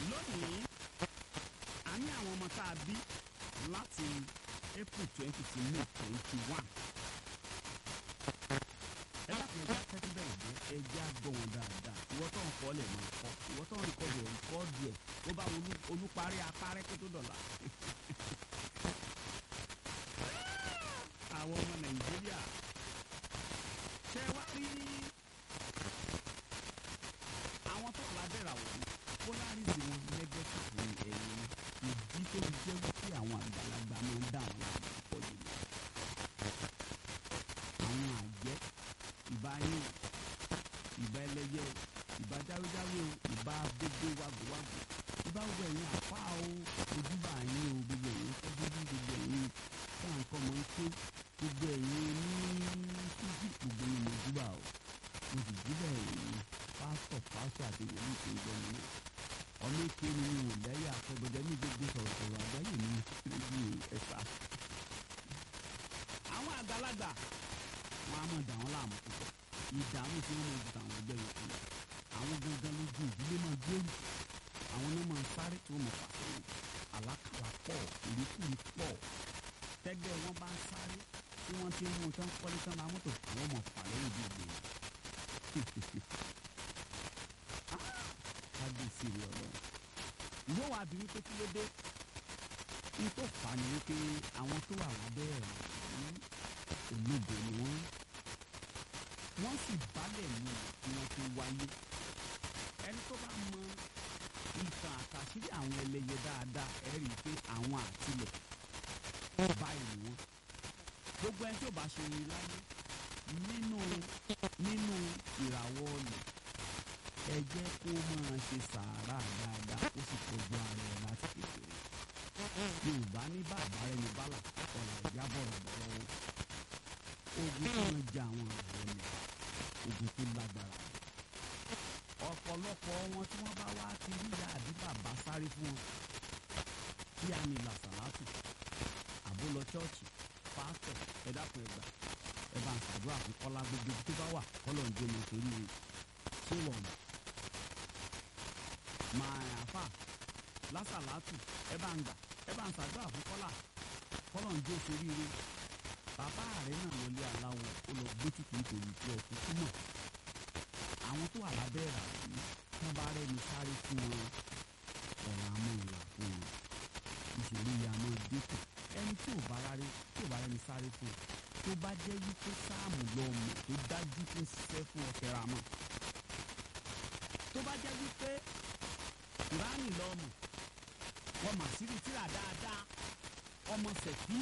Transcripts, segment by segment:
lónìí a ní àwọn ọmọ tá a bí láti april twenty to may twenty one ẹ dákun ẹja tẹ́tí bẹ̀rẹ̀ jẹ́ ẹja gbọ́ wọn dáadáa ìwọ tó ń kọ́ lẹ̀ máa kọ́ ìwọ tó ń rìkọ́dù ẹ̀ rìkọ́dù ẹ̀ ó bá olú- olúparí apárẹ́ kó tó dọ̀la. àwọn ọmọ nàìjíríà ṣe wá rí àwọn tó lábẹ́rẹ̀ àwọ̀ polarism wọn negative ní ẹ̀yìn ìdí tó fi jẹ́ wípé àwọn àgbàlagbà máa ń dá àwọn àgbà pọ̀ jù lọ. àwọn àjẹ́ ìbá yín o ìbá ẹlẹ́yẹ o ìbá jáwéjáwé o ìbá gbogbo wàgbówàgbó ìbá gbogbo ẹ̀yin àpá o ojúbà yín o gbogbo ẹ̀yin fẹ́bíbí gbogbo ẹ̀yin táǹkọ́ mọ́ ń ké gbogbo ẹ̀yin ní fíjì gbogbo ẹ̀yin ojúbà o mo sì jíbẹ̀ ẹ̀yin pásítọ̀ pásítọ̀ àti wòlíì tó ń gbọ́ mi náà ọmọ èké ni mi ò lẹ́yà àtọ́gbọ́dẹ́ ní gbogbo sọ̀rọ̀sọ̀rọ̀ àgbáyé mi rédíò ẹ̀fà. àwọn àgbàlagbà wọn á mọ̀ dà wọ́n láàmú púpọ̀ ìdààmú tí wọ́n mọ̀ ju tàwọn ẹgbẹ́ yòókù lọ àwọn gangan lójú ìdílé máa gbèrú àwọn náà máa sáré tí wọ́n mọ̀ pàṣẹwò àlákàlà pọ̀ ìrékùrí pọ̀ tẹ́gbẹ́ wọn bá ń sáré tí wọ́n ti ń mú tán kọ́lé tán ra mọ́tò àwọn mọ̀ fà lẹ́yìn bí ìgbé kábíyèsí rẹ ọlọ́run ìwọ wa bí wípé kí ló dé ní tó fà á ni wípé àwọn tó wà lábẹ́ ẹ̀ ní ológo ni wọ́n wọ́n sì bálẹ̀ mú kí wọ́n tó wáyé ẹni tó bá mọ ìtàn àtàṣírí àwọn ẹlẹ́yẹ dáadáa ẹ rí i pé àwọn àtìlẹ̀ báyìí ni wọ́n gbogbo ẹni tí ò bá ṣe rí láyé nínú nínú ìràwọ̀ ọ̀lẹ̀ ẹ jẹ́ kó máa ṣe sàárà dáadáa ó sì tọ́jú ara ẹ̀ láti kékeré yorùbá ní bàbá ẹni bálà ọ̀rọ̀ ìjábọ̀ rẹ̀ bọ̀ lọ́wọ́ ogun tó ń jẹ àwọn ààrẹ mi ogun tó lágbára ni ọ̀pọ̀lọpọ̀ wọn tí wọ́n bá wá ti rí ìyá àbí bàbá sáré fún wọn kí á ní làṣàlátù àbó lọ chọ́ọ̀chì pásítọ̀ ẹ dákun ẹ gbà ẹ bá ń ṣàdúrà fún kọ́lá gbogbo ibi tó bá wà kọ́lọ̀ ń jẹ́ ọmọ torí rẹ̀ ṣé wọ̀n mọ̀ máa àfà lásàlátù ẹ bá ń gbà ẹ bá ń ṣàdúrà fún kọ́lá kọ́lọ̀ ń jẹ́ torí rẹ̀ bàbá rẹ̀ náà wọlé aláwọ̀ ó lọ gbé títí nítorí tí ọkùn túmọ̀ àwọn tó wà lábẹ́ ẹ̀rà yìí tí wọ́n bá rẹ́ni sáré fún wọn ọ̀rọ̀ àmọ́ ìlà fún wọn ìṣòro yìí àmọ́ dínkù ẹni tí ò bá rárẹ̀ tí ò bá rẹ́ni sáré fún un tó bá jẹ́ wípé sáàmù lọ́mọ tó dájú tó ń ṣiṣẹ́ fún ọ̀kẹ́ ra mọ́ tó bá jẹ́ wípé kùránì lọ́mọ wọn mà sírí tíra dáadáa ọmọ sẹ̀fí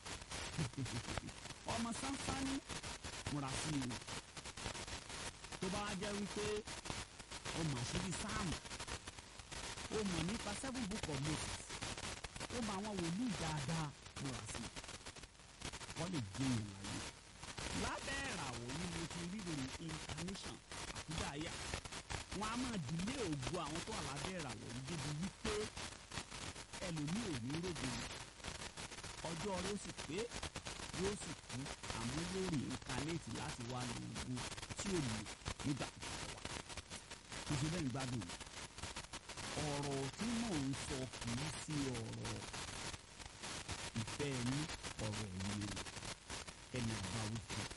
ọmọ sánsání múra sí i tó bá wá jẹ́ wípé ọmọ àṣírí sáàmù ó mọ̀ nípa seven book of Moses ó mọ àwọn wòlíì dáadáa múra sí i wọ́n lè jẹ́ èèyàn láyé lábẹ́ ìràwọ̀ yìí mo ti rí ìròyìn incarnation àkúdàáyà wọn a máa dìlé ògo àwọn tó wà lábẹ́ ìràwọ̀ yìí débi wípé ẹlòmíì ò ní rògbò ni ọjọ́ rẹ̀ ó sì pé yóò sì kú àmọ́ yóò rí incarnate láti wá lu ogun tí ò lò nígbà tó bá wà kò sí bẹ́ẹ̀ ń gbádùn mi ọ̀rọ̀ tí mò ń sọ kì í sí ọ̀rọ̀ ìfẹ́ ẹni ọ̀rọ̀ ẹ̀yìn ẹni àbáwí fún